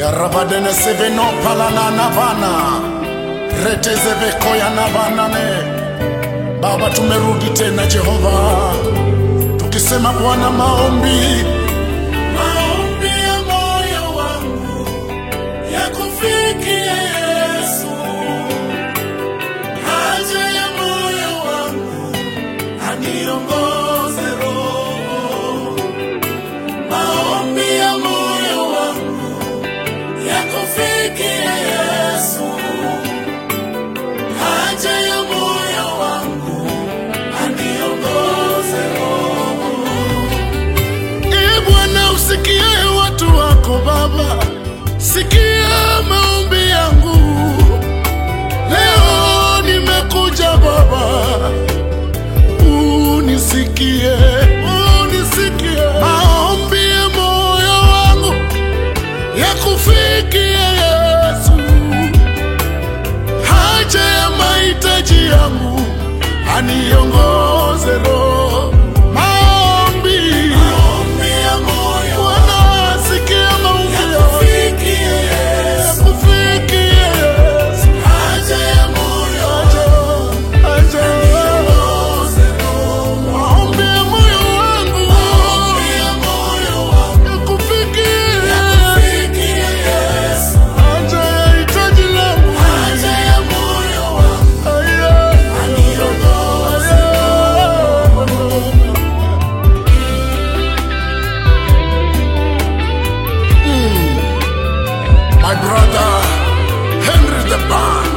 yarabadene seveno palana vana retezevekoya na vanane Baba, tumerudi tena Jehova, tukisema Bwana, maombi maombi ya moyo wangu yakufikie Yesu, haja ya moyo wangu aniongoze Roho, maombi ya moyo wangu yakufikie Yesu, haja ya moyo wangu aniongoze Roho. Ee Bwana, usikie watu wako Baba, sikia maombi yangu leo. Nimekuja Baba, unisikie, unisikie maombi ya moyo wangu yakufikie Yesu, haja ya mahitaji yangu aniongoze Roho. Maombi ya moyo Bwana, sikia maombi yakufikie Yesu, haja ya moyo haja aniongoze Roho. Maombi ya moyo wangu yakufikie Yesu, haja ya hitaji langu Aya. My brother Henry the Band.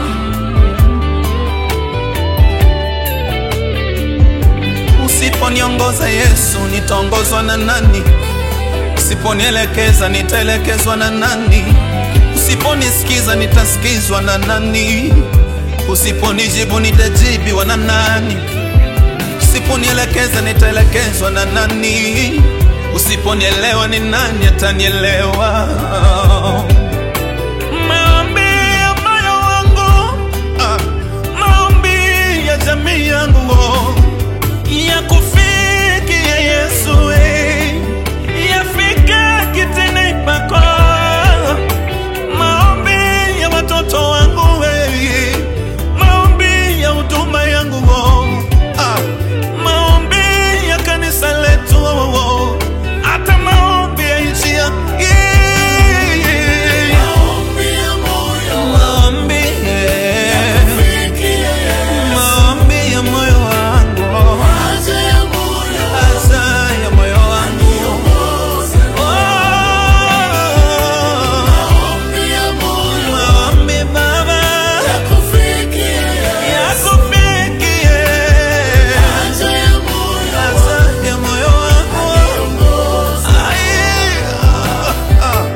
Usiponiongoza Yesu, nitaongozwa na nani? Usiponielekeza, nitaelekezwa na nani? Usiponisikiza, nitasikizwa na nani? Usiponijibu, nitajibiwa na nani? Usiponielekeza, nitaelekezwa na nani? Usiponielewa, ni nani atanielewa? Maombi ya moyo wangu, ah, maombi ya jamii yangu yakufikie Yesu, eh, yafike kitini pako. Maombi ya watoto wangu, eh, maombi ya huduma yangu, oh, ah, maombi ya kanisa letu, oh, oh, hata maombi ya nchi ya maombi, eh, maombi ya moyo wangu Haza ya moyo wangu Oh, maombi Baba yakufikie Haza ya moyo wangu Ai, ah, ah.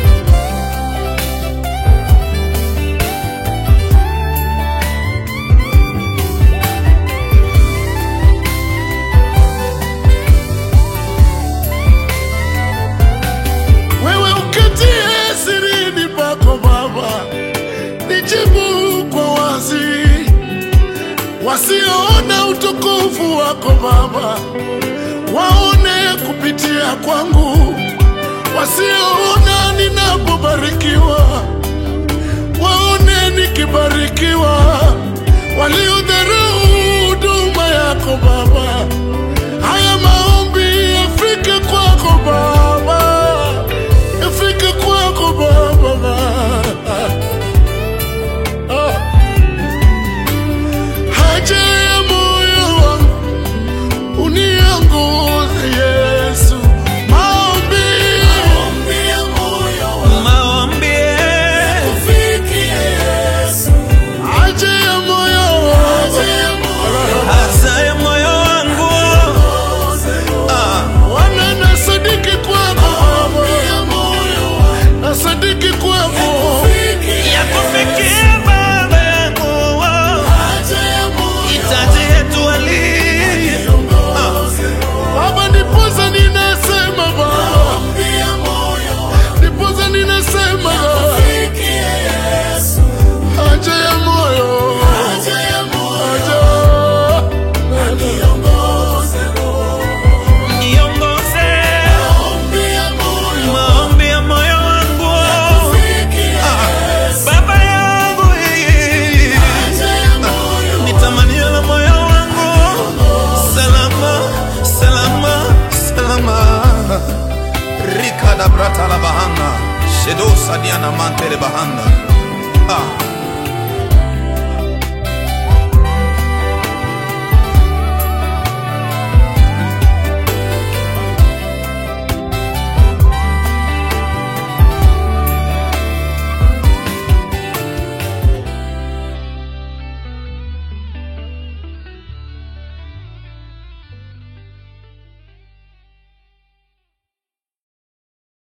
Wewe uketie sirini pako Baba, nijibu kwa wazi. Wasioona utukufu wako Baba, waone kupitia kwangu. Wasioona ninapobarikiwa, waone nikibarikiwa. Waliodharau huduma yako Baba, haya maombi yafike kwako Baba, yafike kwako Baba. Ah. Haja ya moyo wangu uniongoze Yesu, maombi Maombi, eh, haja ya moyo wangu badiana mantere bahanda ah.